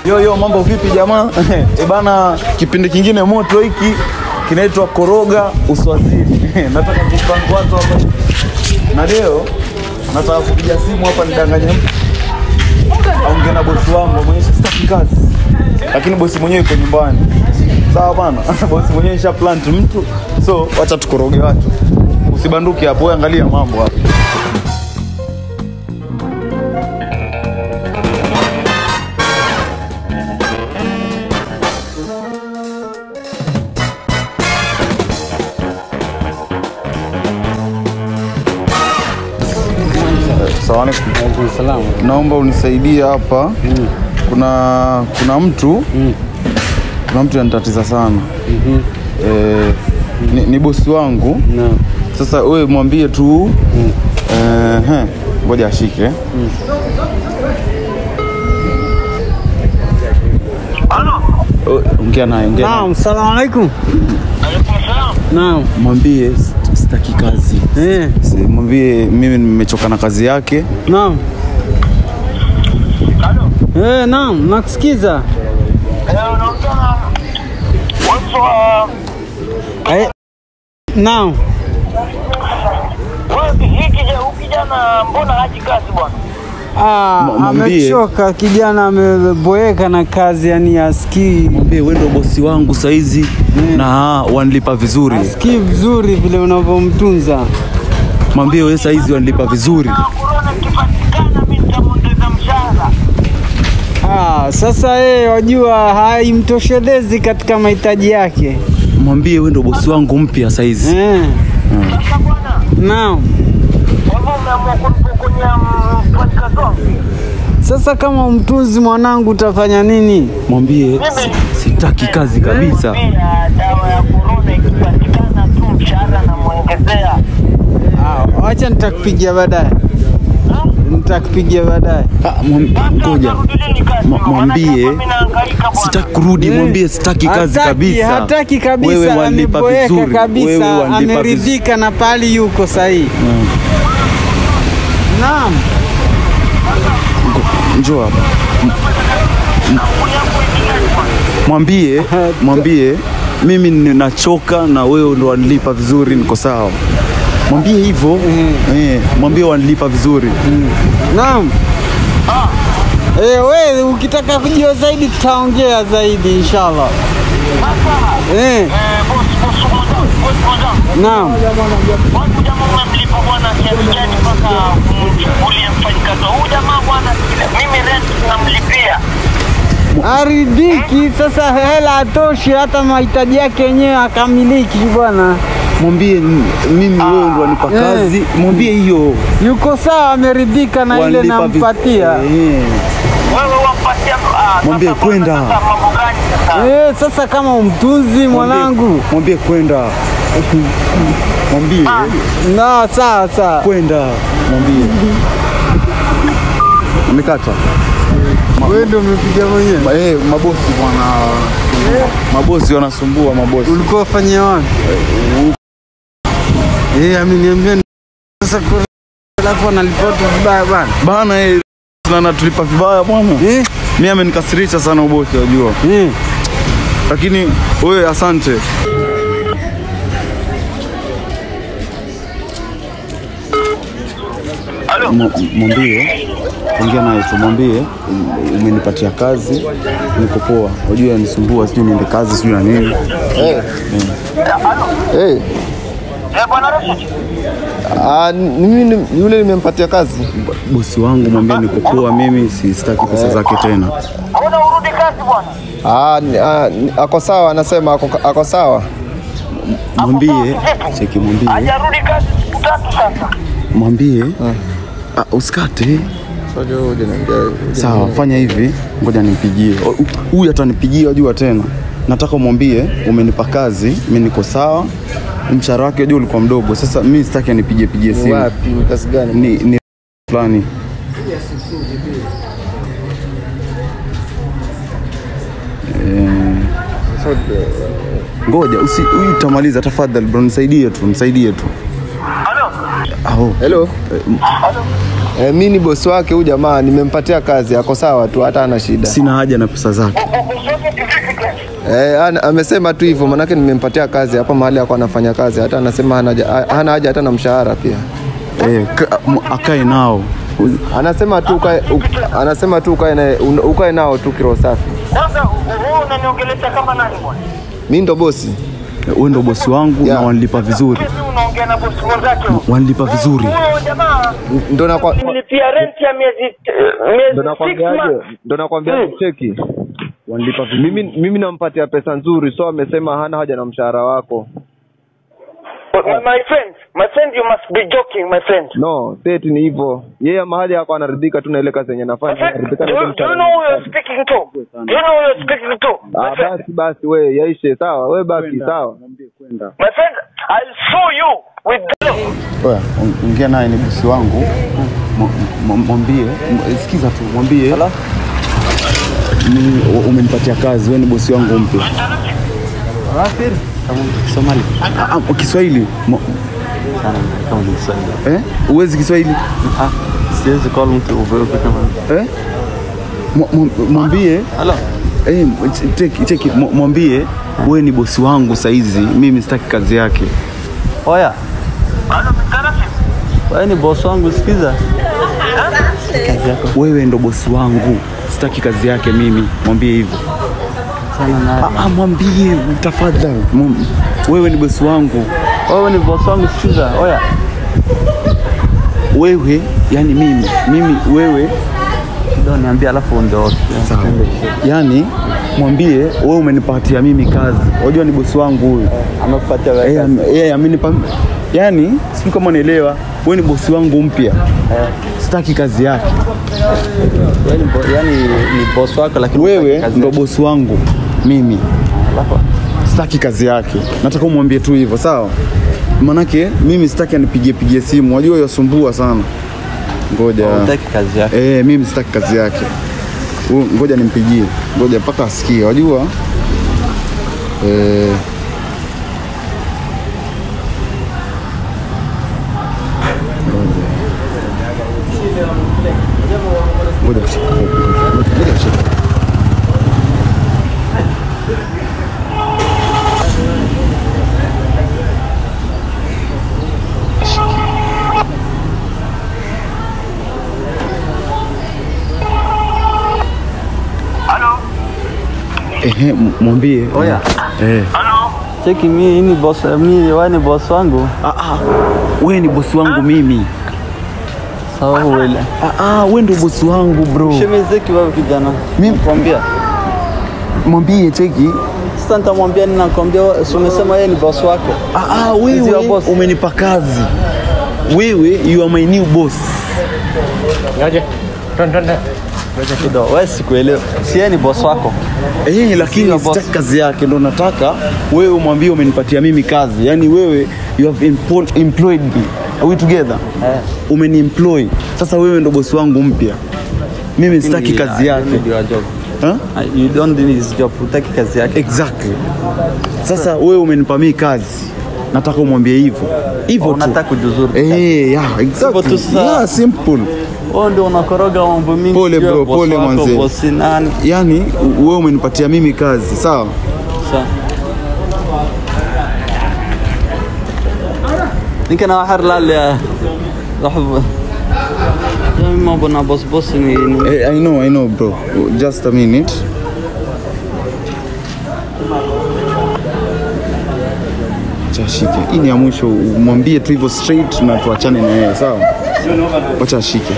Yo yo, mambo vipi jamaa? e bana, kipindi kingine moto hiki kinaitwa Koroga Uswazini. nataka kupanga watu hapa na leo nataka kupiga simu hapa nidanganye mtu aongee na bosi wangu amwonyeshe sitaki kazi, lakini bosi mwenyewe yuko nyumbani. Sawa bana, bosi mwenyewe isha plant mtu, so wacha tukoroge watu. Usibanduke hapo, wewe angalia mambo hapa. Sawa alaikum. Salamu. naomba unisaidie hapa kuna kuna mtu kuna mtu anatatiza sana eh, ni, ni bosi wangu Naam. sasa wewe mwambie tu eh, he, ngoja ashike Oh, ongea naye ongea naye. Naam, salamu alaikum. Naam. mwambie st- sitaki kazi Eh, Si- mwambie mimi nimechoka na kazi yake naam. Eh, naam, nakusikiza. Eh, naam. kijana mbona haji kazi bwana? Ah, M- mwambie. amechoka kijana, ameboeka na kazi, yani asikii mwambie wewe ndio bosi wangu saizi na wanilipa vizuri asikii vizuri vile unavyomtunza. mwambie wewe saizi wanilipa vizuri Korona ikipatikana mimi nitamwongeza mshahara. Ah, sasa yeye wajua haimtoshelezi katika mahitaji yake. mwambie wewe ndio bosi wangu mpya saizi Eh, Sasa bwana, naam. kwa hivyo umeamua kunipokonya mfanyikazi wangu? Sasa kama mtunzi mwanangu utafanya nini? mwambie si- sitaki kazi kabisa Pia dawa ya korona ikipatikana tu mshahara namwongezea. Ah, wacha nitakupigia baadaye. Nitakupigia baadaye. Ah, mwam- ngoja Ma- mwambie sitaki kurudi mwambie sitaki kazi Hataki- kabisa Hataki wewe kabisa, wanilipa ameboeka vizuri wewe kabisa, wanilipa vizuri ameridhika na pali yuko sahihi. Naam. njoo hapa M- mwambie mwambie mimi ninachoka na wewe ndo wanilipa vizuri niko sawa mwambie hivyo eh, mwambie wanilipa vizuri Naam. Eh, wewe ukitaka kujua zaidi tutaongea zaidi inshallah. Eh, naam. Wangu jamaa umemlipa bwana kiasi gani mpaka umchukulie mfanyikazi? Huyu jamaa bwana, mimi rent namlipia. Aridhiki sasa, hela atoshi, hata mahitaji yake yenyewe akamiliki bwana. mwambie n- mimi wewe ndo wanipa Eh. kazi mwambie hiyo Yuko sawa, ameridhika na ile Wanilipa viz- nampatia. Eh. Wewe wampatia ah, Mwambie sasa kwenda. bwana, sasa mambo gani sasa? Eh, sasa kama umtunzi mwanangu. mwambie kwenda mwambie Na sawa sawa. kwenda mwambie amekata Wewe ndio umepiga mwenyewe. Ma- eh, mabosi bwana mabosi wanasumbua mabosi Ulikuwa fanyia wapi? Eh, ameniambia ni- sasa kwa alafu analipoti vibaya bana. bana eh, na natulipa vibaya bwana Eh? mi amenikasirisha sana ubosi wajua Eh. lakini wewe asante Halo? M- mwambie ongea naye tu mwambie um, umenipatia kazi niko poa wajua yanisumbua sijui niende kazi sijui na nini Hey, Eh, bwana Rashid. ah, mimi ni- yule nimempatia kazi. bosi wangu mwambie niko poa mimi si- sitaki pesa zake tena Mbona urudi kazi bwana? Ah, ni- ah, ni- ako sawa, anasema ako, ako sawa. mwambie cheki mwambie Hajarudi kazi siku tatu sasa. mwambie ah, usikate sawa fanya hivi ngoja nimpigie O, hu- huyu atanipigia wajua tena nataka umwambie umenipa kazi mi niko sawa mshahara wake wajua ulikuwa mdogo sasa mi sitaki anipigie pigie simu Wapi? Kazi gani? ni, ni fulani ngoja usi huyu utamaliza tafadhali bro nisaidie tu nisaidie tu Halo? Aho. Hello. Halo? Eh, mi ni bosi wake huyu jamaa, nimempatia kazi, ako sawa tu, hata ana shida. Sina haja na pesa zake. Eh, ana- amesema tu hivyo, manake nimempatia kazi hapa mahali ako anafanya kazi, hata anasema hana haja- hana haja hata na mshahara pia. Eh, ka- m- akae nao. Anasema tu ukae, u- anasema tu ukae na- un- ukae nao tu kiroho safi. Kwanza wewe unaniongelesha kama nani bwana? Mi ndo bosi. Wewe ndo bosi wangu Yeah. na wanilipa vizuri. Mimi unaongea na bosi mwenzake. Wanilipa vizuri. Huyo jamaa Ndo nakwa- nilipia rent ya miezi ndo miezi six nakwambiaje, months. ndo nakwambiaje, cheki Wanilipa vizuri. mimi, mimi nampatia pesa nzuri, so amesema hana haja na mshahara wako. My, my friend, my friend, you must be joking, my friend. No, seti ni hivyo. Yeye mahali yako anaridhika tu na ile kazi yenye My anafanya, friend, do, anaridhika na you- ile do you mshahara. know who you're speaking to? Do you know who you're speaking to? My Ah, friend, basi basi, we yaishe, sawa, we baki sawa. my friend, I'll sue you with the law. Oya, on- ongea naye ni bosi wangu. M- m- Mwambie, m- sikiza tu, mwambie ni u- umenipatia kazi, wewe ni bosi wangu mpya. Somali. Ah, ah, Kiswahili Mo- Kama ni Kiswahili. eh? Uwezi Kiswahili Ah, siwezi call mtu uvuke kama. eh? Mw- mw- Mwambie Hello. eh, ch- cheki cheki, mw- mwambie wewe ni bosi wangu saizi, mimi sitaki kazi yake. Oya, Hello, Mr. Rashid. wewe ni boss wangu sikiza. Kazi yako Wewe ndo bosi wangu, sitaki kazi yake mimi. Mwambie hivyo. sana naye. Ah, ah, mwambie tafadhali. Mwam- Wewe ni bosi wangu. Wewe ni boss wangu sikiza. Oya. Wewe yani mimi, mimi wewe Ndio niambia alafu ondoke. yani mwambie wewe umenipatia mimi kazi. Unajua ni bosi wangu huyu. Amekupatia Eh, wewe. am- yeye amenipa yani sijui kama unaelewa. Wewe ni bosi wangu mpya. Sitaki kazi yake. Yaani bo- yaani ni boss wako lakini Wewe hutaki kazi ndo yake. bosi wangu mimi. Alafu Sitaki kazi yake. Nataka umwambie tu hivyo, sawa? Manake mimi sitaki anipigie pigie simu. Unajua yasumbua sana. Ngoja. hutaki kazi yake. Eh, mimi sitaki kazi yake. Huyu, Ngoja nimpigie, ngoja mpaka asikie. Wajua eh, ngoja. Ngoja ngoja, ngoja ashike. Hello. Ehe, m- mwambie. Oya. Eh. Hello. Cheki mimi ni boss mimi wewe ni boss wangu. Ah, ah. Wewe ni bosi wangu mimi. Sawa wewe. Ah, ah, wewe ndio bosi wangu bro. Shemezeki wewe kijana. Mimi- nakwambia. Mwambie cheki. Sasa nitamwambia nini nakwambia wewe si umesema yeye ni boss wako. Ah, ah, Is your wewe boss? umenipa kazi. Wewe you are my new boss. Kidogo wewe sikuelewa. Si yeye ni boss wako. Eh, lakini your boss. sitaki kazi yake, ndo nataka wewe umwambie umenipatia mimi kazi. Yaani wewe you have empo- employed me. Are we together? Eh. Umeniemploy. Sasa wewe ndo bosi wangu mpya. Mimi sitaki kazi yake. Ndio job. Huh? You don't need his job. Hutaki kazi yake. Exactly. Sasa wewe umenipa mimi kazi. Nataka umwambie hivyo. Hivyo tu. Unataka kujuzuru. Eh, yeah, exactly. tu sasa. Yeah, simple. Wewe ndio unakoroga mambo mingi. Pole sijui bro, boss pole wako, mwanze. Boss nani? Yaani wewe umenipatia mimi kazi, sawa? Sawa. ninkan waxaa rlaaliya mambo na bosbos ni ni- Eh, I know, I know bro. Just a minute. Acha ashike. Hii ni ya mwisho, mwambie tu hivyo straight na tuachane na yeye, sawa? Wacha ashike.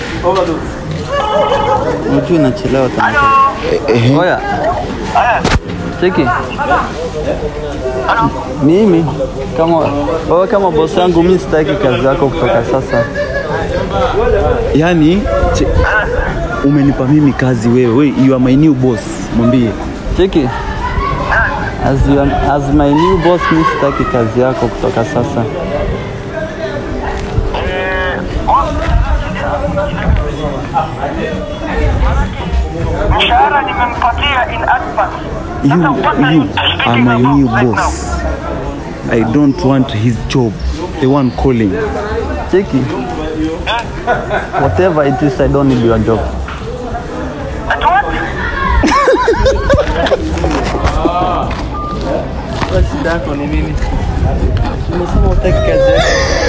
unajua inachelewa tena. Eh, eh, Oya. Cheki. Mimi kama wewe kama boss yangu mimi sitaki kazi yako kutoka sasa. Yaani che- umenipa mimi kazi wewe. We, you are my new boss. Mwambie. Cheki. As, you, as my new boss mimi sitaki kazi yako kutoka sasa. mshahara nimempatia in advance. You, Sasa what are you you are speaking my about new right now? boss. I don't want his job. The one calling. Cheki. Whatever it is, I don't need your job. Ati what? Shida yako ni nini? Umesema utaki kazi yako.